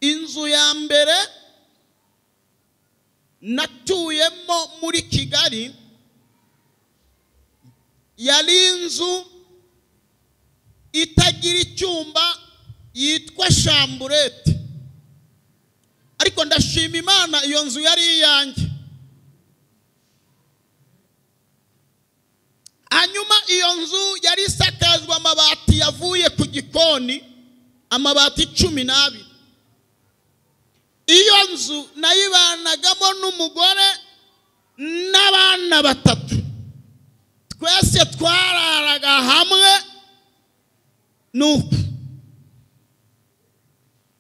inzu ya mbere natuyemo muri kigali yari inzu itagira icyumba yitwa shamburete ariko ndashima imana iyo nzu yari iyanjye hanyuma iyo nzu yari isakajwe amabati yavuye ku gikoni amabati cumi n'abiri iyo nzu nayibanagamo n'umugore n'abana batatu twese twararaga hamwe nuko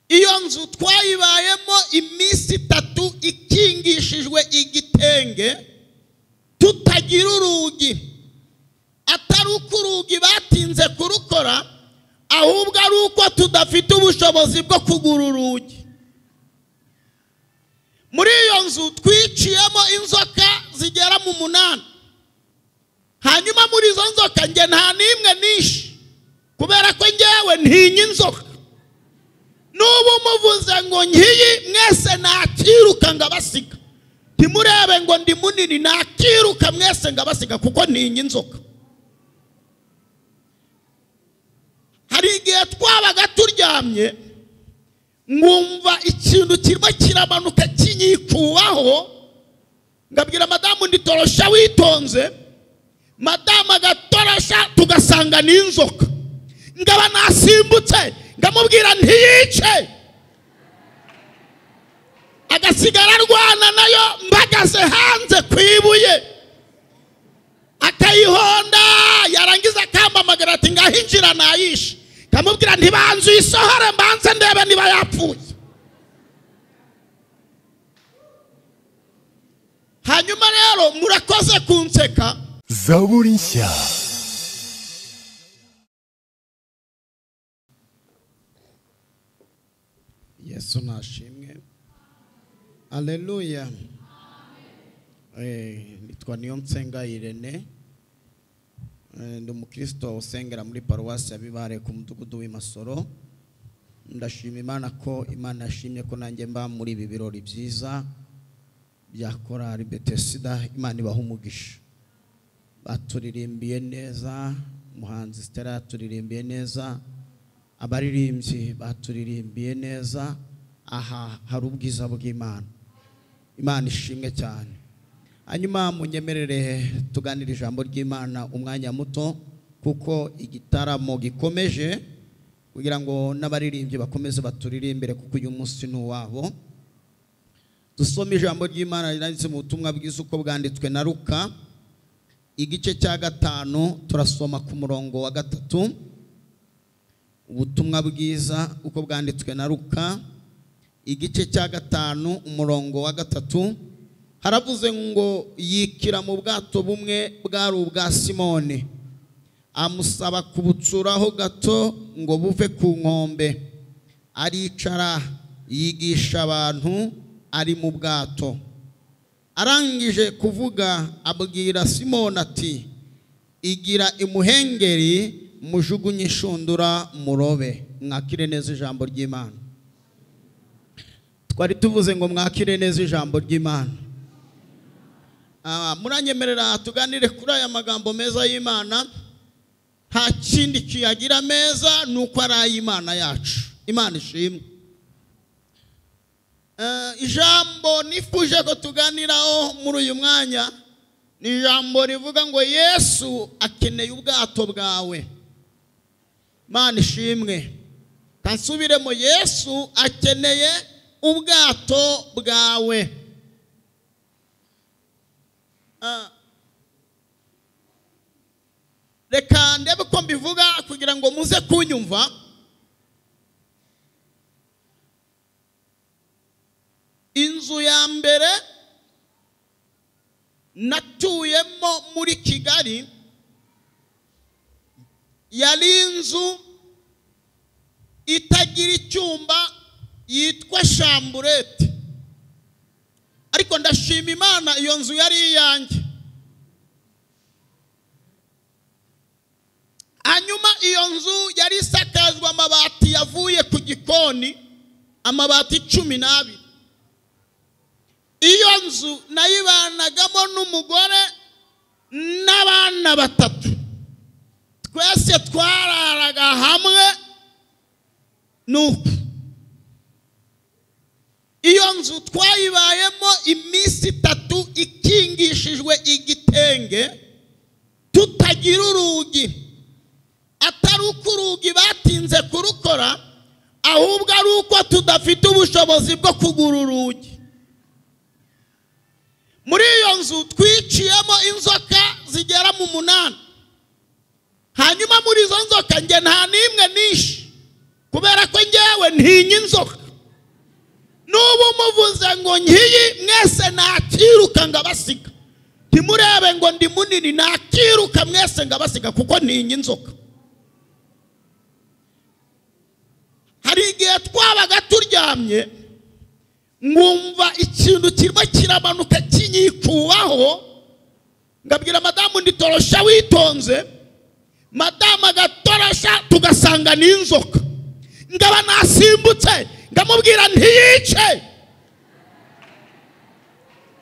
iyo nzu twayibayemo iminsi itatu ikingishijwe igitenge tutagira urugi atari uko urugi batinze kurukora ahubwo ari uko tudafite ubushobozi bwo kugura urugi muri iyo nzu twiciyemo inzoka zigera mu munani hanyuma muri izo nzoka njye nta n'imwe nishe kubera ko ngewe ntinya inzoka n'ubu muvuze ngo nkiyi mwese nakiruka ngabasiga ntimurebe ngo ndi munini nakiruka mwese ngabasiga kuko ntinya inzoka hari igihe twabaga turyamye nkumva ikintu kirimo kiramanuka kinyikubaho ngabwira madamu nditorosha witonze madamu agatorosha tugasanga ni inzoka ngaba nasimbutse ngamubwira ntiyice agasigara arwana nayo mbagaze hanze ku ibuye akayihonda yarangiza akampamagara ati ngahinjira nayishe nkamubwira ntibanze uyisohore mbanze ndebe niba yapfuye hanyuma rero murakoze kunseka zaburi nshya yesu nashimwe aleluya nitwa niyo nsenga irene ndi umukristo usengera muri paruwasi ya bibare ku mudugudu w'imasoro ndashima imana ko imana yashimye ko nanjye mba muri ibi birori byiza bya korari betesida imana ibaha umugisha baturirimbiye neza umuhanzi sitera yaturirimbiye neza abaririmbyi baturirimbiye neza aha hari ubwiza bw'imana imana ishimwe cyane hanyuma munyemerere tuganire ijambo ry'imana umwanya muto kuko igitaramo gikomeje kugira ngo n'abaririmbyi bakomeze baturirimbire kuko uyu munsi ni uwabo dusome ijambo ry'imana rinanditse mu butumwa bwiza uko bwanditswe na ruka igice cya gatanu turasoma ku murongo wa gatatu ubutumwa bwiza uko bwanditswe na ruka igice cya gatanu umurongo wa gatatu haravuze ngo yikira mu bwato bumwe bwari ubwa simone amusaba kubutsuraho gato ngo buve ku nkombe aricara yigisha abantu ari mu bwato arangije kuvuga abwira simone ati igira imuhengeri mujugunye inshundura murobe mwakire neza ijambo ry'imana twari tuvuze ngo mwakire neza ijambo ry'imana muranyemerera tuganire kuri aya magambo meza y'imana nta kindi kiyagira meza ni uko ari ay'imana yacu imana ishimwe ijambo nifuje ko tuganiraho muri uyu mwanya ni ijambo rivuga ngo yesu akeneye ubwato bwawe imana ishimwe kansubiremo yesu akeneye ubwato bwawe reka ndebe uko mbivuga kugira ngo muze kunyumva inzu ya mbere natuyemo muri kigali yari inzu itagira icyumba yitwa shamburete ariko ndashima imana iyo nzu yari iyanjye hanyuma iyo nzu yari isakajwe amabati yavuye ku gikoni amabati cumi n'abiri iyo nzu nayibanagamo n'umugore n'abana batatu twese twararaga hamwe nuko iyo nzu twayibayemo iminsi itatu ikingishijwe igitenge tutagira urugi atari uko urugi batinze kurukora ahubwo ari uko tudafite ubushobozi bwo kugura urugi muri iyo nzu twiciyemo inzoka zigera mu munani hanyuma muri izo nzoka njye nta n'imwe nishe kubera ko ngewe ntinya inzoka n'ubu umuvuze ngo ngiyi mwese nakiruka ngabasiga ntimurebe ngo ndi munini nakiruka mwese ngabasiga kuko ntinya inzoka hari igihe twabaga turyamye nkumva ikintu kirimo kiramanuka kinyikubaho ngabwira madamu ndi torosha witonze madamu agatorosha tugasanga ni inzoka ngaba nasimbutse ndamubwira ntiyice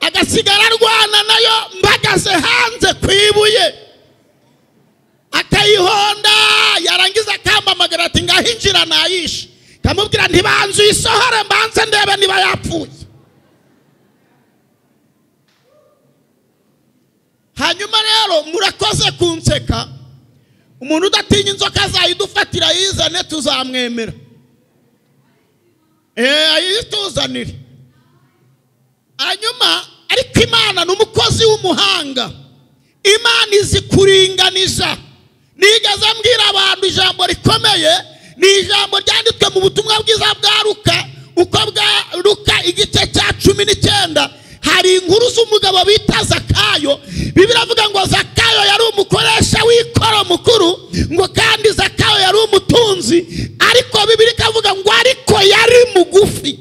agasigara arwana nayo mbagaze hanze ku ibuye akayihonda yarangiza akamamagara ati ngaho injira nayishe ndamubwira ntibanze uyisohore mbanze ndebe niba yapfuye hanyuma rero murakoze kunseka umuntu udatinya inzoka azayidufatira yizane tuzamwemera ayituzanire hanyuma ariko imana ni umukozi w'umuhanga imana izi kuringaniza nigeze mbwira abantu ijambo rikomeye ni ijambo ryanditswe mu butumwa bwiza bwa ruka uko bwa ruka igice cya cumi n'icyenda hari inkuru z'umugabo bita zakayo bibiri avuga ngo zakayo yari umukoresha w'ikoro mukuru ngo kandi zakayo yari umutunzi ariko bibiri ikavuga ngo ariko yari mugufi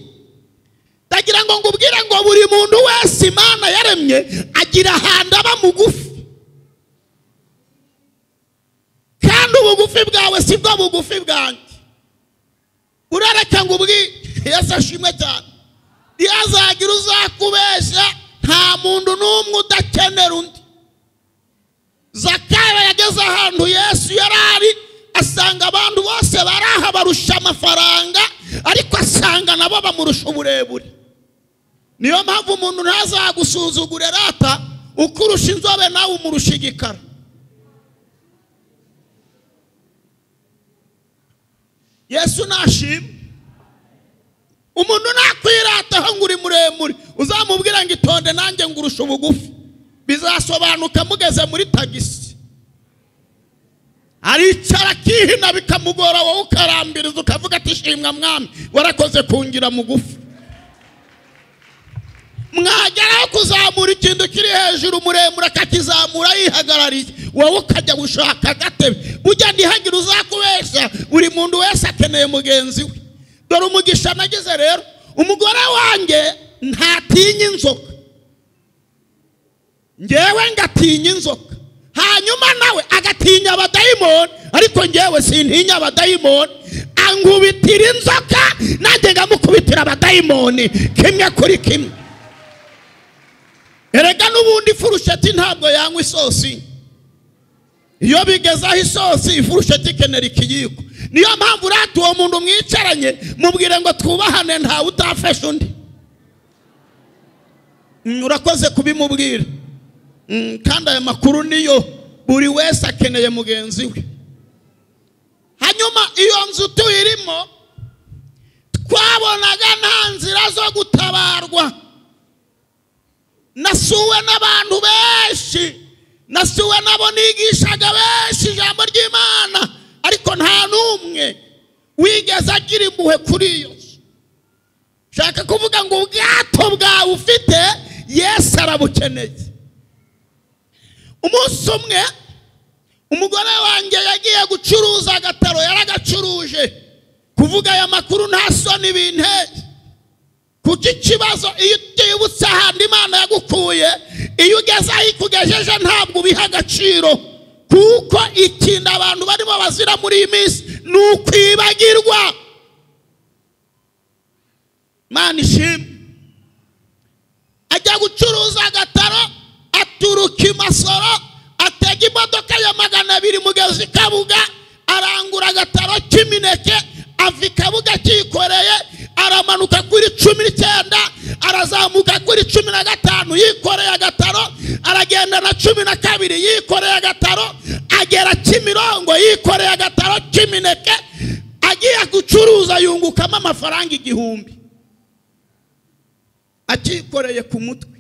ndagira ngo ngubwire ngo buri muntu wese imana yaremye agira ahantu aba mugufi kandi ubugufi bwawe si bwo bugufi bwanjye urareka ngo ubwire yesi ashimwe cyane iyo azagira uzakubeshya nta muntu n'umwe udakenera undi zakayo yageze ahantu yesu yari ari asanga abantu bose baraha barusha amafaranga ariko asanga nabo bamurusha uburebure niyo mpamvu umuntu ntazagusuzugure rata ukurusha inzobe nawe umurusha igikara yesu nashima umuntu nakwirataho ngo uri muremure uzamubwira ngo itonde nanjye ngurusha ubugufi bizasobanuka mugeze muri tagisi aricara akihina bikamugora wowe ukarambiriza ukavuga ati shimwa mwami warakoze kungira mugufi mwageraho kuzamura ikintu kiri hejuru muremure akakizamura yihagarariye wowe ukajya gushaka agatebe ujya ntihagire uzakubeshya buri muntu wese akeneye mugenzi we dore umugisha nagize rero umugore wanjye ntatinya inzoka ngewe ngatinya inzoka hanyuma nawe agatinya abadayimoni ariko ngewe sintinya abadayimoni angubitira inzoka nanjye ngamukubitira abadayimoni kimwe kuri kimwe erega n'ubundi ifurusheti ntabwo yanywa isosi iyo bigeze aho isosi ifurusheti ikenera ikiyiko niyo mpamvu urata uwo muntu mwicaranye mubwire ngo twubahane ntawe utafashe undi urakoze kubimubwira kandi aya makuru niyo buri wese akeneye mugenzi we hanyuma iyo nzu tuyirimo twabonaga nta nzira zo gutabarwa nasuwe n'abantu benshi nasuwe n'abo nigishaga benshi ijambo ry'imana ariko nta n'umwe wigeze agira impuhwe kuri iyo nzu nshaka kuvuga ngo ubwato bwawe ufite yesu arabukeneye umunsi umwe umugore wanjye yagiye gucuruza agataro yaragacuruje kuvuga aya makuru nta soni binteye kuko ikibazo iyo utibutse ahandi imana yagukuye iyo ugeze aho ikugejeje ntabwo ubiha agaciro kuko ikintu abantu barimo bazira muri iyi minsi ni ukwibagirwa imana ishimwe ajya gucuruza agataro aturuka i masoro atega imodoka ya magana abiri mugezi i kabuga arangura agataro k'imineke ava i kabuga kikoreye aramanuka kuri cumi n'icyenda arazamuka kuri cumi na gatanu yikoreye agataro aragenda na cumi na kabiri yikoreye agataro agera kimirongo yikoreye agataro k'imineke agiye gucuruza yungukamo amafaranga igihumbi akikoreye ku mutwe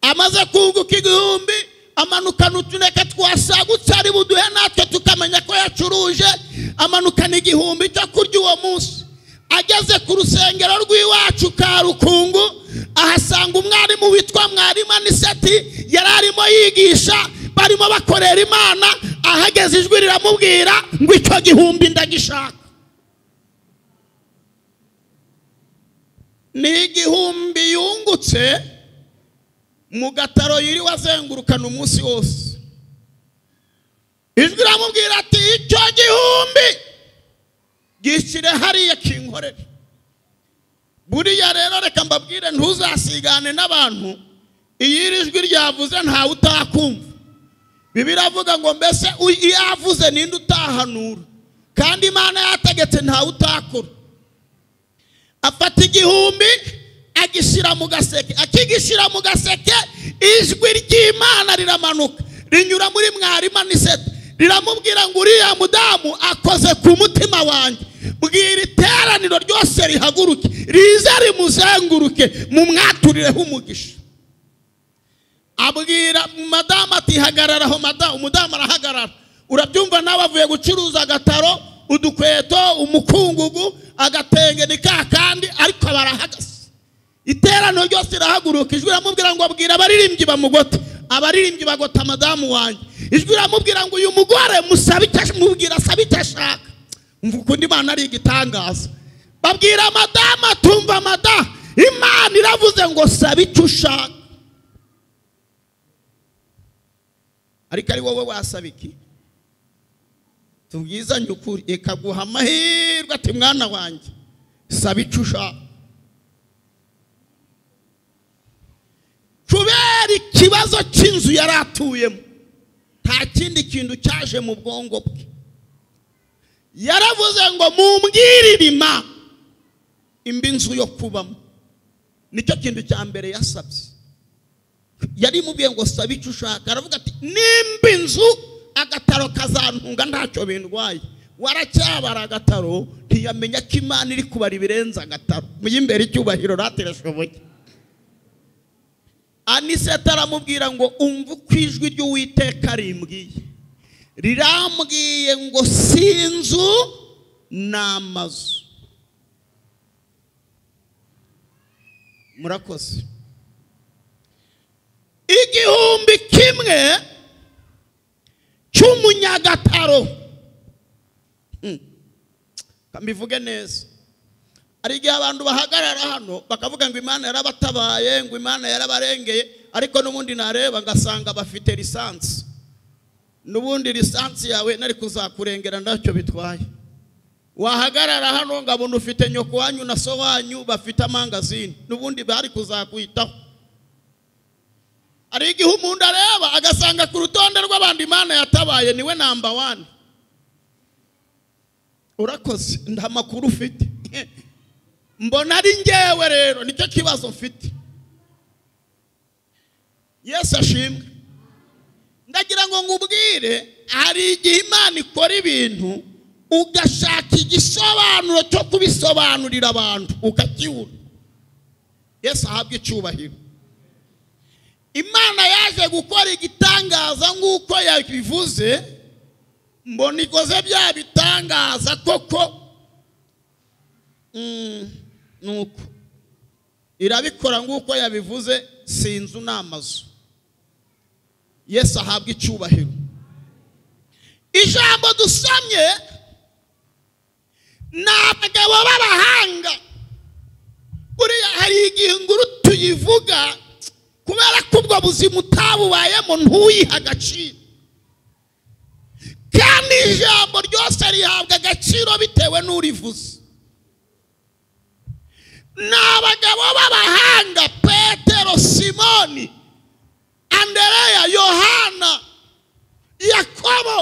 amaze kunguka igihumbi amanukana utuneke twasagutse ari buduhe natwe tukamenya ko yacuruje amanukana igihumbi cyo kurya uwo munsi ageze ku rusengero rw'iwacu ka rukungu ahasanga umwarimu witwa mwarimu aniseti yari arimo yigisha barimo bakorera imana ahageze ijwi riramubwira ngo icyo gihumbi ndagishaka ni igihumbi yungutse mu gataro yiriwe azengurukana umunsi wose ijwi iramubwira ati icyo gihumbi gishyire hariya kinkorere buriya rero reka mbabwire ntuzasigane n'abantu iyo iri jwi ryavuze ntawe utakumva bibiri avuga ngo mbese iyo avuze ninde utahanura kandi imana yategetse ntawe utakora afata igihumbi agishyira mu gaseke akigishyira mu gaseke ijwi ry'imana riramanuka rinyura muri mwarimu nisete riramubwira ngo uriya mudamu akoze ku mutima wanjye bwira iteraniro ryose rihaguruke rize rimuzenguruke mu mwaturireho umugisha abwira madamu ati hagarara aho madamu umudamu arahagarara urabyumva nawe avuye gucuruza agataro udukweto umukungugu agatenge ni ka kandi ariko barahagaze iteraniro ryose rirahaguruka ijwi riramubwira ngo abwira abaririmbyi bamugote abaririmbyi bagota madamu wanjye ijwi riramubwira ngo uyu mugore mubwira asabe icyo ashaka ukundi imana ari igitangaza babwira madamu atumva madamu imana iravuze ngo sabe icyo ushaka ariko ari wowe wasaba iki tubwizanye ukuri ikaguha amahirwe ati mwana wanjye saba icyo ushaka kubera ikibazo cy'inzu yari atuyemo nta kindi kintu cyaje mu bwonko bwe yaravuze ngo mumbwiririma imba inzu yo kubamo nicyo kintu cya mbere yasabye yari imubwiye ngo saba icyo ushaka aravuga ati nimba inzu agataro kazantunga ntacyo bindwaye waracyabara agataro ntiyamenya ko imana iri kubara ibirenze agataro y'imbere icyubahiro ratereshoboye aniseta aramubwira ngo umva uko ijwi ry'uwiteka rimbwiye rirambwiye ngo si inzu ni amazu murakoze igihumbi kimwe cy'umunyagataro mbivuge neza hari igihe abantu bahagarara hano bakavuga ngo imana yarabatabaye ngo imana yarabarengeye ariko n'ubundi nareba ngasanga bafite lisansi n'ubundi lisansi yawe nari kuzakurengera ntacyo bitwaye wahagarara hano ngabona ufite nyoko wanyu na so wanyu bafite amangazini n'ubundi bari kuzakwitaho hari igihe umuntu areba agasanga ku rutonde rw'abandi imana yatabaye niwe namba wani urakoze nta makuru ufite mbona ari ngewe rero nicyo kibazo mfite yesu ashimwe ndagira ngo ngubwire hari igihe imana ikora ibintu ugashaka igisobanuro cyo kubisobanurira abantu ukakibura yesu ahabwa icyubahiro imana yaje gukora igitangaza nk'uko yabivuze mbona ikoze bya bitangaza koko nuko irabikora nk'uko yabivuze si inzu ni amazu yesu ahabwa icyubahiro ijambo dusomye ni abagabo b'abahanga buriya hari igihe inguru tuyivuga kubera ko ubwo buzima utabubayemo ntuyihe agaciro kandi ijambo ryose rihabwa agaciro bitewe n'urivuze ni abagabo b'abahanga petero simoni andereya yohana yakobo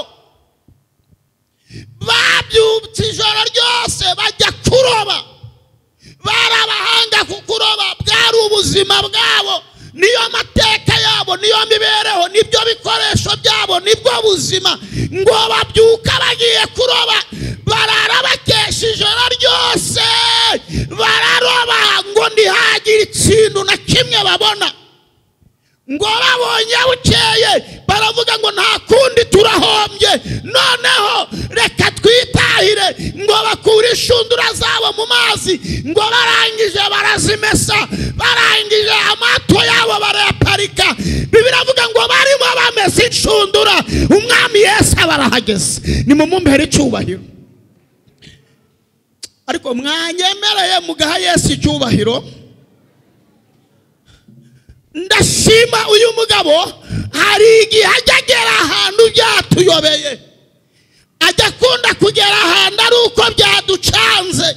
babyutse ijoro ryose bajya kuroba bari abahanga ku kuroba bwari ubuzima bwabo niyo mateka yabo niyo mibereho nibyo bikoresho byabo nibwo buzima ngo babyuka bagiye kuroba barara bakesha ijoro ryose bararoba ngo ntihagire ikintu na kimwe babona ngo babonye bukeye baravuga ngo nta kundi turahombye noneho reka twitahire ngo bakure inshundura zabo mu mazi ngo barangije barazimesa barangije amato yabo barayaparika biravuga ngo barimo bameze inshundura umwami yesu barahageze ni mu mumbere icyubahiro ariko mwanyemereye mugaha yesu icyubahiro ndashima uyu mugabo hari igihe ajya agera ahantu byatuyobeye ajya akunda kugera ahantu ari uko byaducanze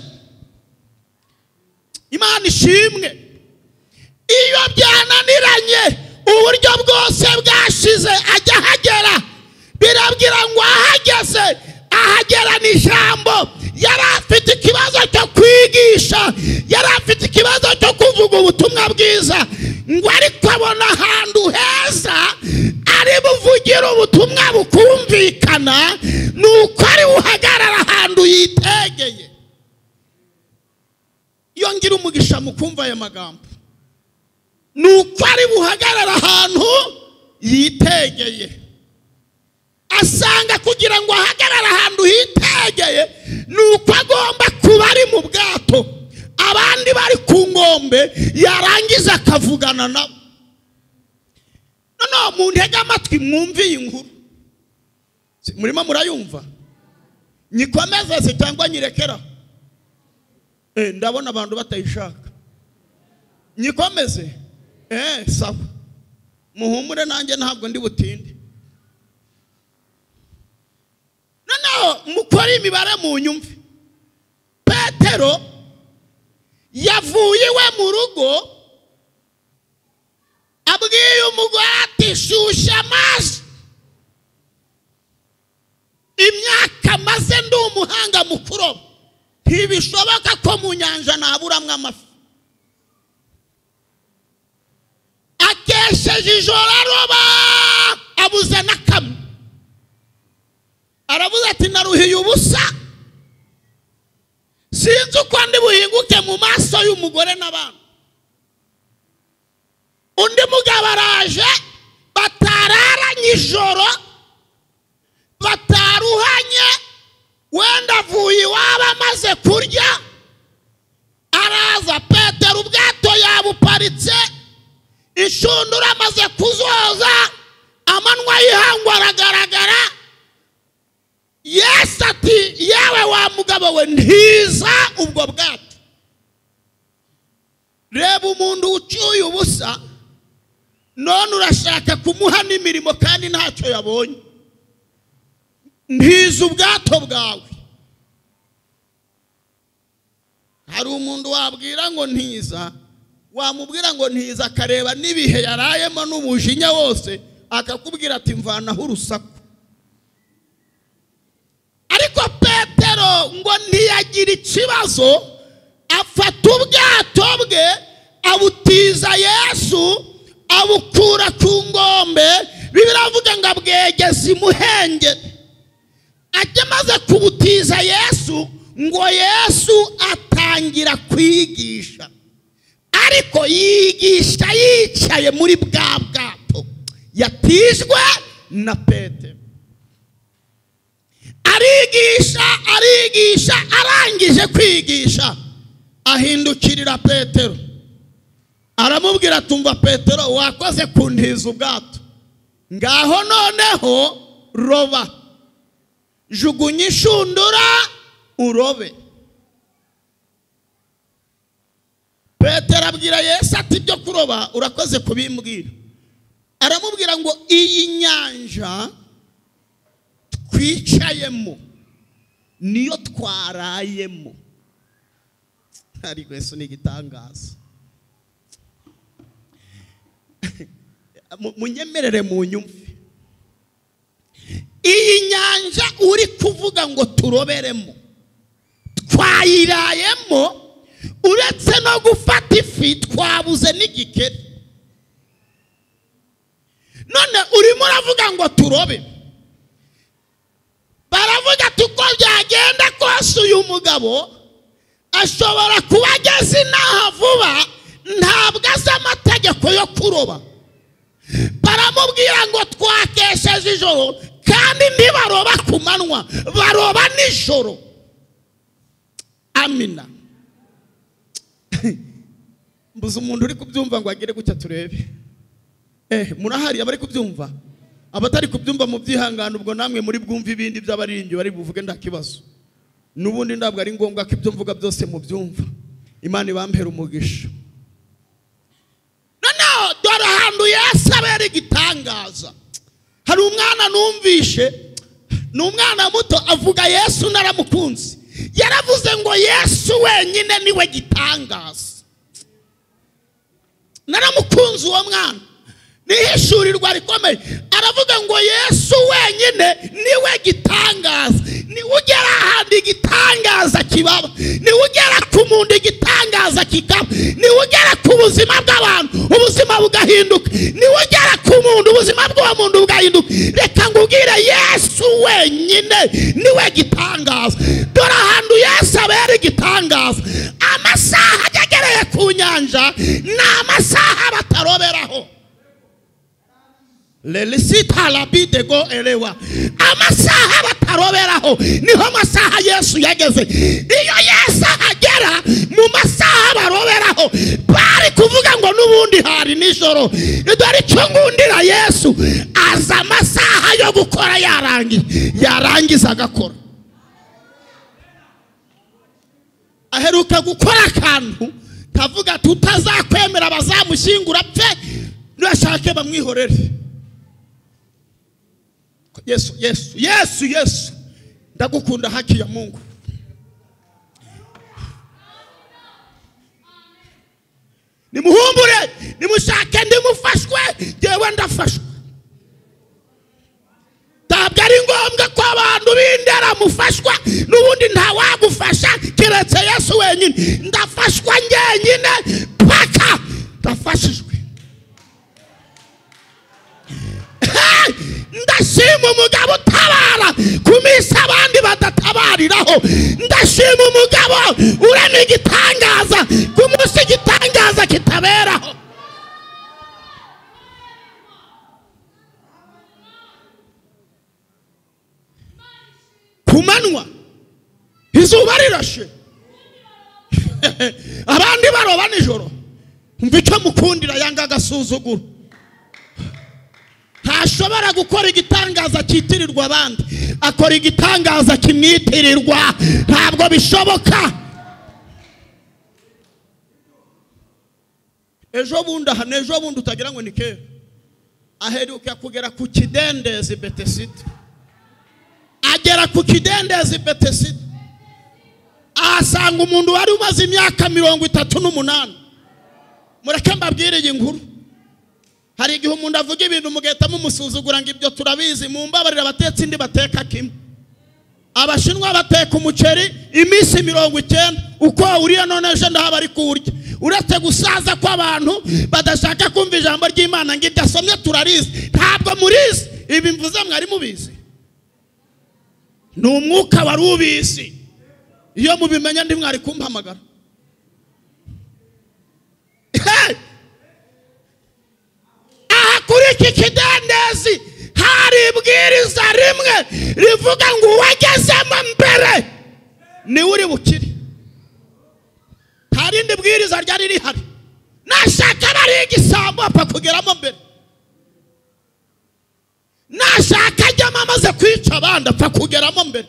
imana ishimwe iyo byananiranye uburyo bwose bwashize ajya ahagera birabwira ngo ahageze ahagera ni ijambo yari afite ikibazo cyo kwigisha yari afite ikibazo cyo kuvuga ubutumwa bwiza ngo ariko abona ahantu heza ari buvugire ubutumwa bukumvikana ni uko ari buhagarara ahantu yitegeye iyo ngira umugisha mu kumva aya magambo ni uko ari buhagarara ahantu yitegeye asanga kugira ngo ahagarare ahantu hitegeye ni uko agomba kuba ari mu bwato abandi bari ku nkombe yarangiza akavugana nabo noneho mu ntege amatwi mwumve iyi nkuru Si murimo murayumva nyikomeze se cyangwa nyirekeraho Eh, ndabona abantu batayishaka nyikomeze Eh, sawa muhumure nanjye ntabwo ndi butinde noneho mukore imibare mu nyumve petero yavuye iwe mu rugo abwiye umugore ati shyushya amazi imyaka maze ndi umuhanga mu kuroba ntibishoboka ko mu nyanja naburamwo amafi akesheje ijoro aroba abuze na kamwe aravuze ati naruhiye ubusa sinzi uko ndi buhinguke mu maso y'umugore n'abana undi mugabo araje batararanye ijoro bataruhanye wenda avuye iwabo amaze kurya araza petero ubwato yabuparitse inshundura amaze kuzoza amanwa y'ihangu aragaragara yesu ati yewe wa mugabo we ntiza ubwo bwato reba umuntu ucyuye ubusa none urashaka kumuha n'imirimo kandi ntacyo yabonye ntiza ubwato bwawe hari umuntu wabwira ngo ntiza wamubwira ngo ntiza akareba n'ibihe yarayemo n'umujinya wose akakubwira ati mvanaho urusaku ariko petero ngo ntiyagira ikibazo afata ubwato bwe abutiza yesu abukura ku ngombe biravuga ngo abwegeze imuhenge ajya amaze kubutiza yesu ngo yesu atangira kwigisha ariko yigisha yicaye muri bwa bwato yatijwe na petero arigisha arigisha arangije kwigisha ahindukirira petero aramubwira tumva petero wakoze kuntiza ubwato ngaho noneho roba jugunya inshundura urobe petero abwira yesu ati ibyo kuroba urakoze kubimbwira aramubwira ngo iyi nyanja twicayemo niyo twarayemo ariko yesu ni igitangaza Mu- munyemerere mu nyumve iyi nyanja uri kuvuga ngo turoberemo twayirayemo uretse no gufata ifi twabuze n'igikeri none urimo uravuga ngo turobe baravuga ati uko byagenda kose uyu mugabo ashobora kuba ageze inaha vuba ntabwo azi amategeko yo kuroba baramubwira ngo twakesheje ijoro kandi ntibaroba ku manywa baroba nijoro amina mbuze umuntu uri kubyumva ngo agere gutya turebe eh murahari abari kubyumva abatari kubyumva mu byihangane ubwo namwe muri bwumve ibindi by'abaririmbyi bari buvuge nta kibazo n'ubundi ntabwo ari ngombwa ko ibyo mvuga byose mu byumva imana ibampera umugisha noneho dore ahantu yesu abera igitangaza hari umwana numvishe ni umwana muto avuga yesu naramukunze yaravuze ngo yesu wenyine niwe gitangaza naramukunze uwo mwana nihishurirwa rikomeye aravuga ngo yesu wenyine niwe gitangaza niwe ugera ahandi igitangaza kibaba niwe ugera ku muntu igitangaza kikaba niwe ugera ku buzima bw'abantu ubuzima bugahinduka niwe ugera ku muntu ubuzima bw'uwo muntu bugahinduka reka ngubwire yesu wenyine niwe gitangaza dore ahantu yesu abera igitangaza amasaha agegereye ku nyanja ni amasaha bataroberaho lelisitalabidego erewa amasaha bataroberaho niho amasaha yesu yageze iyo yesu agera mu masaha baroberaho bari kuvuga ngo n'ubundi hari nijoro dore icyo ngundira yesu aza amasaha yo gukora yarangiye yarangiza agakora aheruka gukora akantu kavuga ati utazakwemera bazamushyingura apfe nurashake bamwihorere yesu yesu yesu yesu ndagukunda haki ya mungu nimuhumbure nimushake ndimufashwe ngewe ndafashwe ntabwo ari ngombwa ko abantu b'indera mufashwa n'ubundi ntawagufasha keretse yesu wenyine ndafashwa njyenyine paka ndafashijwe Hey! ndashima umugabo utabara ku minsi abandi badatabariraho ndashima umugabo urema igitangaza ku munsi igitangaza kitaberaho ku manywa izuba rirashe abandi baroba nijoro umva icyo mukundira yanga agasuzuguro ntashobora gukora igitangaza cyitirirwa abandi akora igitangaza kimwitirirwa ntabwo bishoboka ejo bundi aha ni ejo bundi utagira ngo ni kera aheruka kugera ku kidendezi betesida agera ku kidendezi betesida ahasanga umuntu wari umaze imyaka mirongo itatu n'umunani mureke mbabwire iyi nkuru hari igihe umuntu avuga ibintu mugahita mumusuzugura ngo ibyo turabizi mu mbabarira abatetsi indi bateka kimwe abashinwa bateka umuceri iminsi mirongo icyenda uko wawuriye none ejo ndaho bari kuwurya uretse gusaza kw'abantu badashaka kumva ijambo ry'imana ngo ibyo asomye turarizi ntabwo murizi ibi mvuze mwari mubizi ni umwuka wari ubizi iyo mubimenye ndi mwari kumpamagara Hey! aha kuri iki kidendezi hari ibwiriza rimwe rivuga ngo uwagezemo mbere niwe uri bukire nta rindi bwiriza ryari rihari nashaka bari igisambo apfa kugeramo mbere nashaka ajyamo amaze kwica abandi apfa kugeramo mbere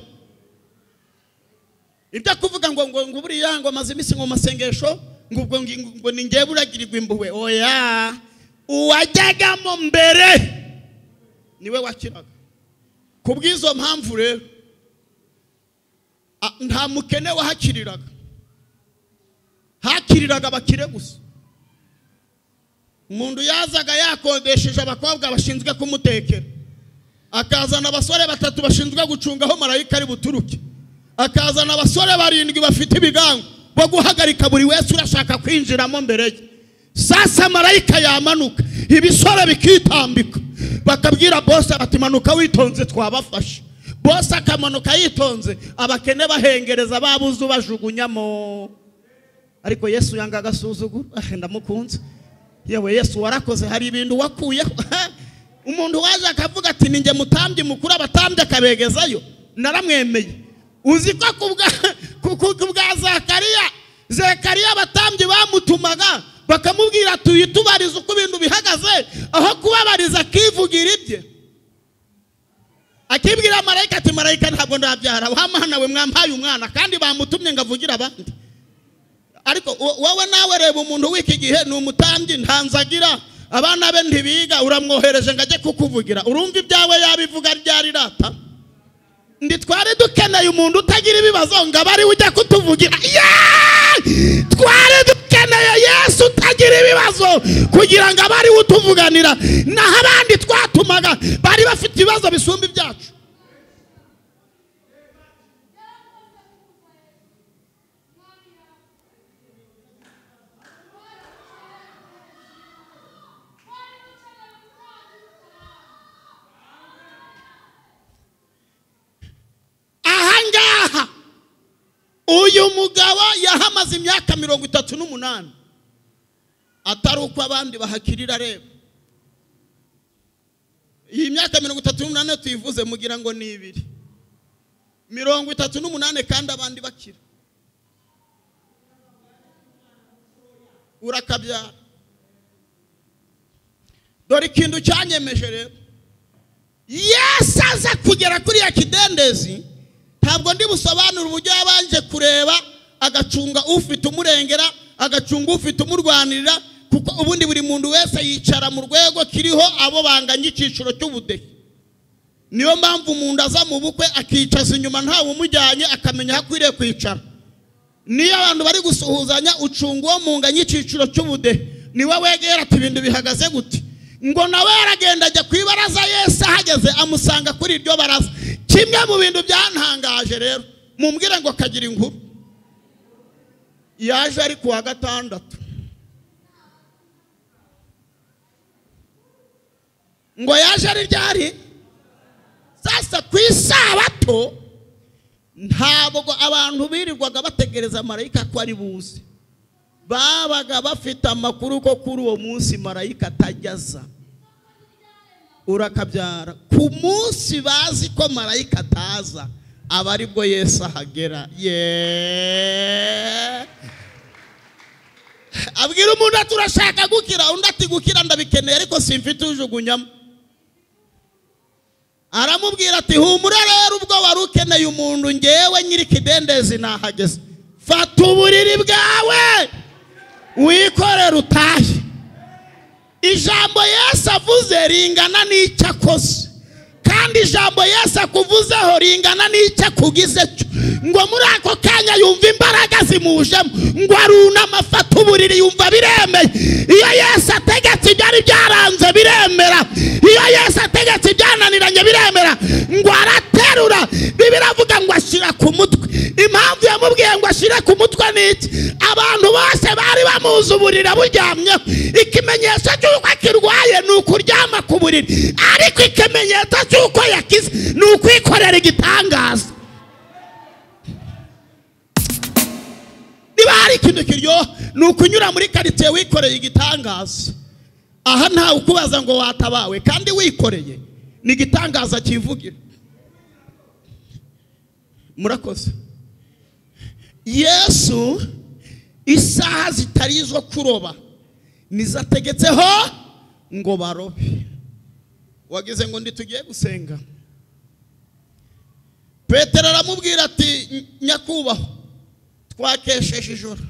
ibyo kuvuga ngo ngo ngo buriya ngo amaze iminsi mu masengesho ngo ubwo ngi- ngo ngo ni ngewe uragirirwa impuhwe oya uwajyagamo mbere niwe wakiraga ku bw'izo mpamvu rero a- nta mukene wahakiriraga hakiriraga abakire gusa umuntu yazaga yakodesheje abakobwa bashinzwe kumutekera akazana abasore batatu bashinzwe gucunga aho marayika ari buturuke akazana abasore barindwi bafite ibigango bo guhagarika buri wese urashaka kwinjiramo mbere ye sasa marayika yamanuka ibisore bikitambika bakabwira bose bati manuka witonze twabafashe bose akamanuka yitonze abakene bahengereza babuze ubajugunyamo ariko yesu yanga agasuzuguro ah, ndamukunze yewe yesu warakoze hari ibintu wakuyeho umuntu waje akavuga ati ninjye mutambye mukuru abatambye akabegezayo naramwemeye uzi ko ku bwa ku- ku- ku bwa zakariya zekariya abatambyi bamutumaga bakamubwira ati tubariza uko ibintu bihagaze aho kubabariza akivugira ibye akibwira marayika ati marayika ntabwo ndabyara wa mwana we mwampaye umwana kandi bamutumye ngo avugire abandi ariko wo- wowe nawe reba umuntu w'iki gihe ni umutambyi ntanzagira abana be ntibiga uramwohereje ngo ajye kukuvugira urumva ibyawe yabivuga ryari rata ndi twari dukeneye umuntu utagira ibibazo ngo abe ariwe ujya kutuvugira Yeee! twari dukeneye yesu utagira ibibazo kugira ngo abe ariwe utuvuganira naho abandi twatumaga bari bafite ibibazo bisumba ibyacu ahangaha uyu mugabo yahamaze imyaka mirongo itatu n'umunani atari uko abandi bahakirira reba iyi myaka mirongo itatu n'umunani iyo tuyivuze mugira ngo ni ibiri mirongo itatu n'umunani kandi abandi bakira urakabyara dore ikintu cyanyemeje rero yesu aza kugera kuri ya kidendezi ntabwo ndi busobanure uburyo yabanje kureba agacunga ufite umurengera agacunga ufite umurwanirira kuko ubundi buri muntu wese yicara mu rwego kiriho abo banganya icyiciro cy'ubudehe niyo mpamvu umuntu aza mu bukwe akicaza inyuma ntawe umujyanye akamenya aho akwiriye kwicara niyo abantu bari gusuhuzanya ucunga uwo munganya icyiciro cy'ubudehe niwe wegera ati ibintu bihagaze gute ngo nawe yaragenda ajya ku ibaraza yesu ahageze amusanga kuri iryo baraza kimwe mu bintu byantangaje rero mumbwire ngo kagira inkuru yaje ari ku wa gatandatu ngo yaje ari ryari sasa ku isabato ntabwo abantu birirwaga bategereza marayika ko ari buze babaga bafite amakuru ko kuri uwo munsi marayika atajya aza urakabyara ku munsi bazi ko marayika ataza aba aribwo yesu ahagera yeee abwira umuntu ati urashaka gukira undi ati gukira ndabikeneye ariko simfite ujugunyamo aramubwira ati humura rero ubwo wari ukeneye umuntu ngewe nyiri ikidendezi nahageze fata uburiri bwawe wikorere utahe ijambo yesu avuze ringana n'icyo akoze kandi ijambo yesu akuvuzeho ringana n'icyo akugize cyo ngo muri ako kanya yumva imbaraga zimujemo ngo arunama afata uburiri yumva biremeye iyo yesu ategetse ibyari byaranze biremera iyo yesu ategetse ibyananiranye biremera ngo araterura bibiri avuga ngo ashyira ku mutwe impamvu yamubwiye ngo ashyire ku mutwe ni iki abantu bose bari bamuzi uburiri aburyamyeho ikimenyetso cy'uko akirwaye ni ukuryama ku buriri ariko ikimenyetso cy'uko yakize ni ukwikorera igitangaza niba hari ikintu kiryoha ni ukunyura muri karitsiye wikoreye igitangaza aha ntawe ukubaza ngo watabawe kandi wikoreye ni igitangaza kivugira murakoze yesu isaha zitari izo kuroba nizo ategetseho ngo barobe wagize ngo ntitugiye gusenga petero aramubwira ati nyakubahwa twakesheje ijoro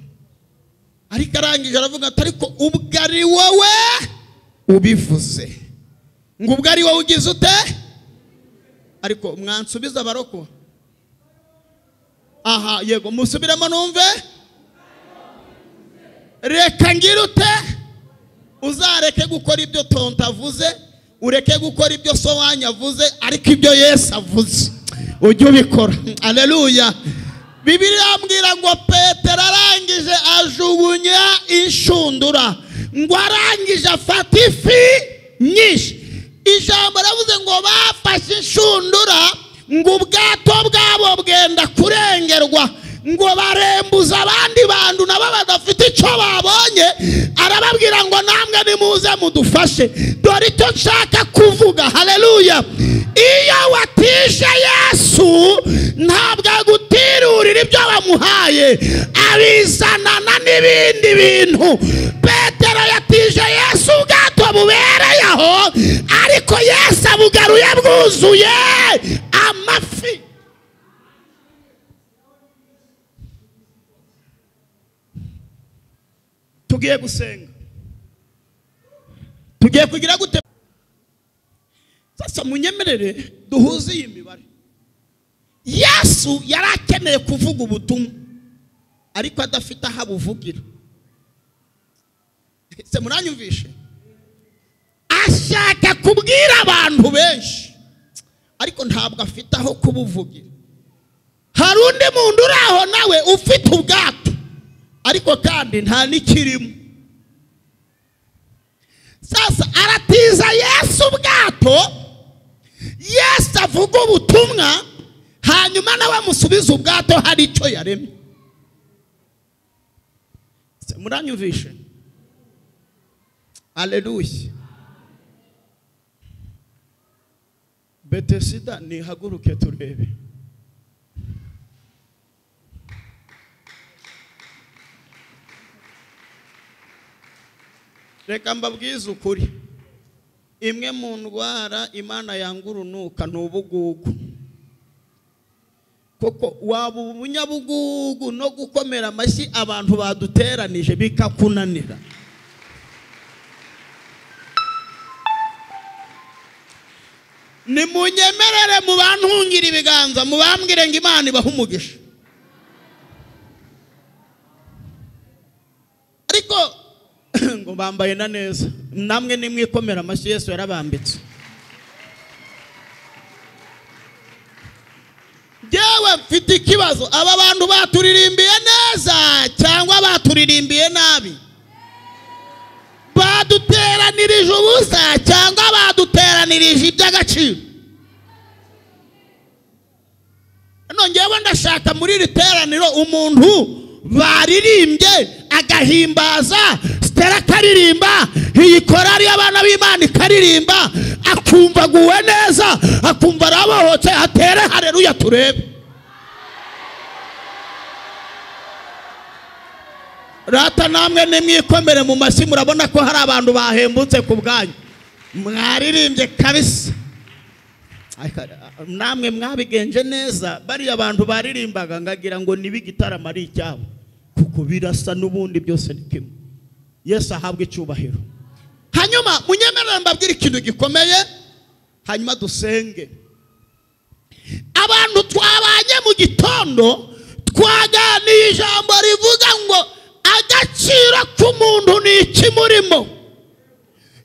ariko arangije aravuga ati ariko ubwo ari wowe ubivuze ngo ubwo ari wowe ugize ute ariko mwansubiza abarokora aha yego musubiremo numve reka ngira ute uzareke gukora ibyo tonto avuze ureke gukora ibyo so wanyu avuze ariko ibyo yesu avuze ujye ubikora aleluya bibiri irambwira ngo petero arangije ajugunya inshundura ngo arangije afata ifi nyinshi ijambo ravuze ngo bafashe inshundura ngo ubwato bwabo bwenda kurengerwa ngo barembuza abandi bantu nabo badafite icyo babonye arababwira ngo namwe nimuze mudufashe dore icyo nshaka kuvuga haleluya iyo watije yesu ntabwo agutirurira ibyo bamuhaye abizanana n'ibindi bintu petero yatije yesu ubwato bubereye aho ariko yesu abugaruye bwuzuye amafi tugiye gusenga tugiye kugira gute sasa munyemerere duhuze iyi mibare yesu yari akeneye kuvuga ubutumwa ariko adafite aho abuvugira se muranyumvishe ashaka kubwira abantu benshi ariko ntabwo afite aho kubuvugira hari undi muntu uri aho nawe ufite ubwato ariko kandi nta n'ikirimo sasa aratiza yesu ubwato yesu avuga ubutumwa hanyuma nawe amusubiza ubwato hari icyo yaremye Se muranyumvishe aleluya betesida nihaguruke turebe reka mbabwize ukuri imwe mu ndwara imana yanga urunuka ni ubugugu kuko waba ubunyabugugu no gukomera amashyi abantu baduteranije bikakunanira nimunyemerere mu bantungira ibiganza mubambwire ngo imana ibahe umugisha ariko ngo bambaye na neza namwe nimwikomera amashyi yesu yarabambitse yewe mfite ikibazo aba bantu baturirimbiye neza cyangwa baturirimbiye nabi baduteranirije ubusa cyangwa baduteranirije iby'agaciro nongeyeho ndashaka muri iri teraniro umuntu baririmbye agahimbaza sitera akaririmba iyi korari y'abana b'imana ikaririmba akumva aguwe neza akumva arabohotse atere hareruya turebe rata namwe nimwikomere mu mashyi murabona ko hari abantu bahembutse ku bwanyu mwaririmbye kabisa namwe mwabigenje neza bariya bantu baririmbaga ngagira ngo niba igitaramo ari icyabo kuko birasa n'ubundi byose ni kimwe yesu ahabwa icyubahiro hanyuma munyemerere mbabwire ikintu gikomeye hanyuma dusenge abantu twabanye mu gitondo twaganiye ijambo rivuga ngo agaciro k'umuntu ni iki murimo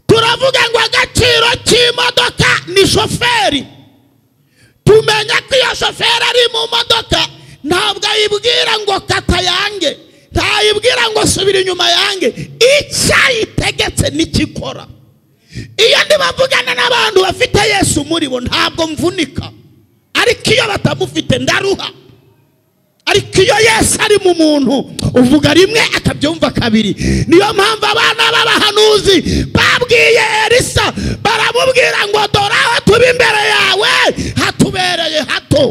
turavuga ngo agaciro k'imodoka ni shoferi tumenya ko iyo shoferi ari mu modoka ntabwo ayibwira ngo kata yange ntayibwira ngo subira inyuma yange icyo ayitegetse n'ikikora iyo ndibavugana n'abantu bafite yesu muri bo ntabwo mvunika ariko iyo batamufite ndaruha ariko iyo yesu ari mu muntu uvuga rimwe akabyumva kabiri niyo mpamvu abana b'abahanuzi babwiye elisa baramubwira ngo dore aho tuba imbere yawe hatubereye hato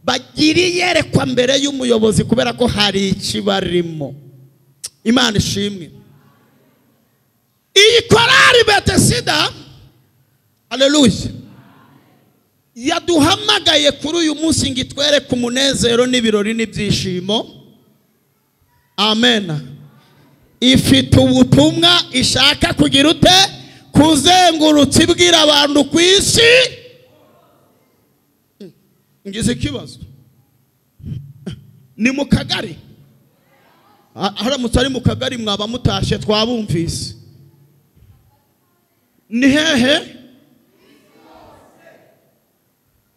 bagira iyerekwa mbere y'umuyobozi kubera ko hari ikibarimo imana ishimwe iyi korari betesida aleluya yaduhamagaye kuri uyu munsi ngo itwereke umunezero n'ibirori n'ibyishimo amen ifite ubutumwa ishaka kugira ute kuzengurutsa ibwira abantu ku isi ngize ikibazo ni mu kagari Ah, haramutse ari mu kagari mwaba mutashye twabumvise ni hehe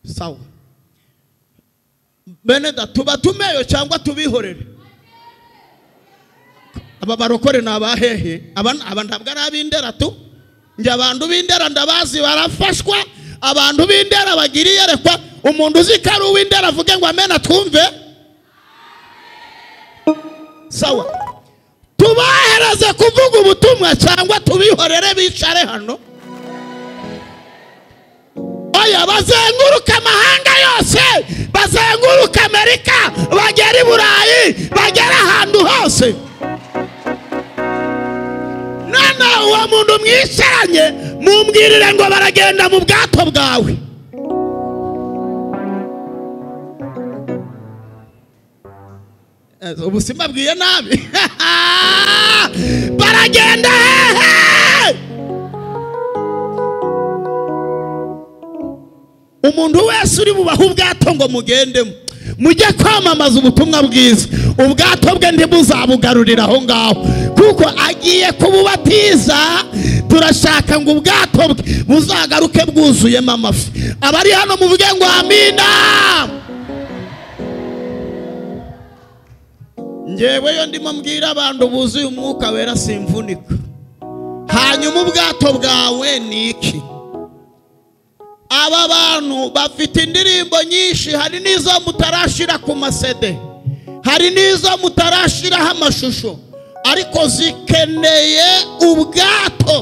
sawa bene da tuba tumeyo cyangwa tubihorere aba barokore ni abahehe aba aba ntabwo ari ab'indera tu njye abantu b'indera ndabazi barafashwa abantu b'indera bagira iyerekwa umuntu uzi ko ari uw'indera avuge ngo amena twumve sawa tubahereze kuvuga ubutumwa cyangwa tubihorere bicare hano oya bazenguruka amahanga yose bazenguruka amerika bagera i burayi bagera ahantu hose none uwo muntu mwicaranye mumbwirire ngo baragenda mu bwato bwawe Eh, ubu simbabwiye nabi baragenda hehe umuntu wese uri bubahe ubwato ngo mugendemo mujye kwamamaza ubutumwa bwiza ubwato bwe ntibuzabugarurire aho ngaho kuko agiye kububatiza turashaka ngo ubwato bwe buzagaruke bwuzuyemo amafi abari hano muvuge ngo amina ngeweyo ndimo mbwira abantu buzuye umwuka wera simvunika hanyuma ubwato bwawe ni iki aba bantu bafite indirimbo nyinshi hari n'izo mutarashyira ku masede hari n'izo mutarashyiraho amashusho ariko zikeneye ubwato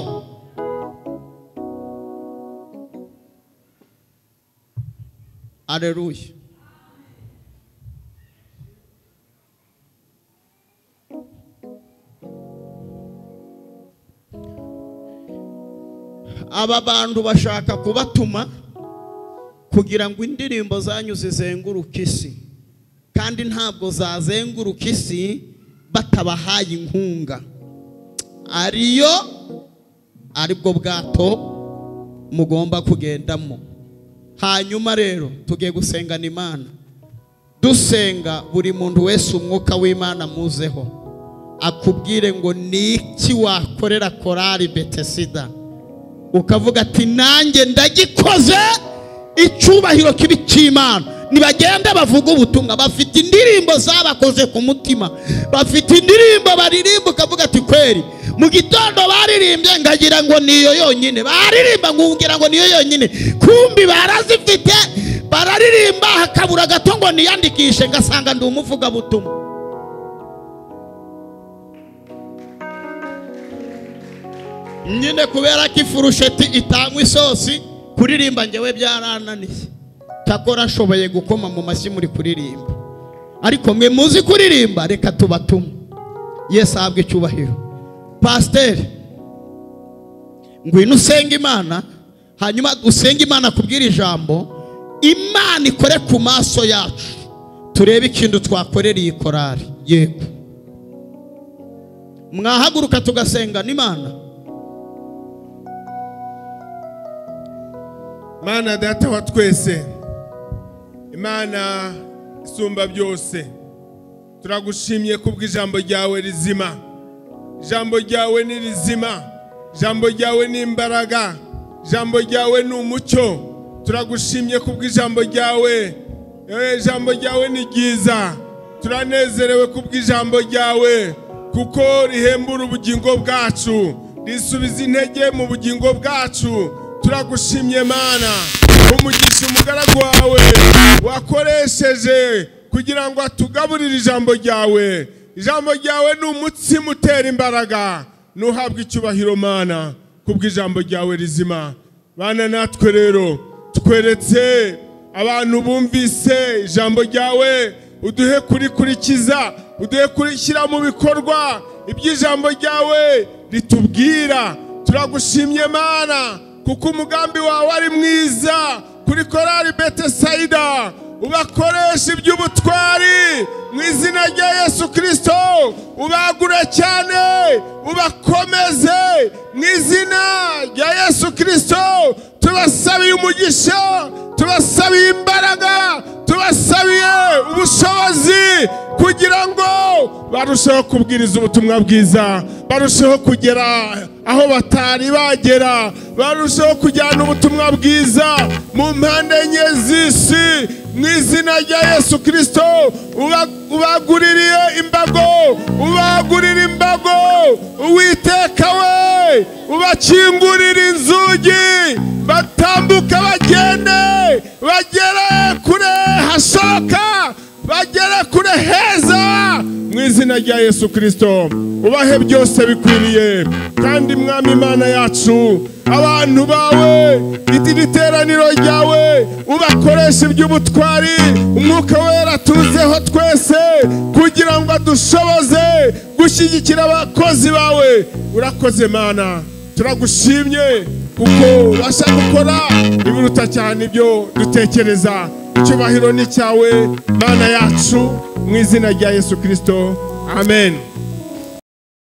areruye aba bantu bashaka kubatuma kugira ngo indirimbo zanyu zizenguruke isi kandi ntabwo zazenguruka isi batabahaye inkunga ariyo aribwo bwato mugomba kugendamo hanyuma rero tugiye gusengana imana dusenga buri muntu wese umwuka w'imana muzeho akubwire ngo ni iki wakorera korari betesida ukavuga ati nanjye ndagikoze icyubahiro kibi cy'imana ntibagende bavuga ubutumwa bafite indirimbo zabakoze ku mutima bafite indirimbo baririmba ukavuga ati kweri mu gitondo baririmbye ngagira ngo niyo yonyine baririmba ngungira ngo niyo yonyine kumbi barazifite bararirimba hakabura gato ngo niyandikishe ngasanga ndi umuvugabutumwa nyine kubera ko ifurusheti itanywa isosi kuririmba ngewe byarananiye takora ashoboye gukoma mu mashyi muri kuririmba ariko mwe muzi kuririmba reka tubatume yesi ahabwe icyubahiro pasiteri ngwino usenga imana hanyuma usenge imana kubwira ijambo imana ikore ku maso yacu turebe ikintu twakorera iyi korari yego mwahaguruka tugasengana imana mana data wa twese imana isumba byose turagushimye kubw'ijambo ryawe rizima ijambo ryawe ni rizima ijambo ryawe ni imbaraga ijambo ryawe ni umucyo turagushimye kubw'ijambo ryawe yewe ijambo ryawe ni ryiza turanezerewe kubw'ijambo ryawe kuko rihembura ubugingo bwacu risubiza intege mu bugingo bwacu turagushimye mana umugisha umugaragu wawe wakoresheje kugira ngo atugaburire ijambo ryawe ijambo ryawe ni umutsima utera imbaraga ntuhabwe icyubahiro mana kubw'ijambo ryawe rizima bana natwe rero tweretse abantu bumvise ijambo ryawe uduhe kurikurikiza uduhe kurishyira mu bikorwa iby'ijambo ryawe ritubwira turagushimye mana kuko umugambi wawe ari mwiza kuri korari betesayida ubakoresha iby'ubutwari mu izina rya yesu kirisito ubagure cyane ubakomeze mu izina rya yesu kirisito tubasabiye umugisha tubasabiye imbaraga tubasabiye ubushobozi kugira ngo barusheho kubwiriza ubutumwa bwiza barusheho kugera aho batari bagera barusheho kujyana ubutumwa bwiza mu mpande enye z'isi mu izina rya yesu kirisito uba- ubaguririye imbago ubagurira imbago uwiteka we ubakingurira inzugi batambuka bagende bagere kure hashoka bagere kure heza mu izina rya yesu kirisito ubahe byose bikwiriye kandi mwami imana yacu abantu bawe iti riteraniro ryawe ubakoresha iby'ubutwari umwuka wera tuzeho twese kugira ngo adushoboze gushyigikira abakozi bawe urakoze mana turagushimye kuko ubasha gukora ibiruta cyane ibyo dutekereza icyubahiro ni cyawe mana yacu mu izina rya yesu kirisito amen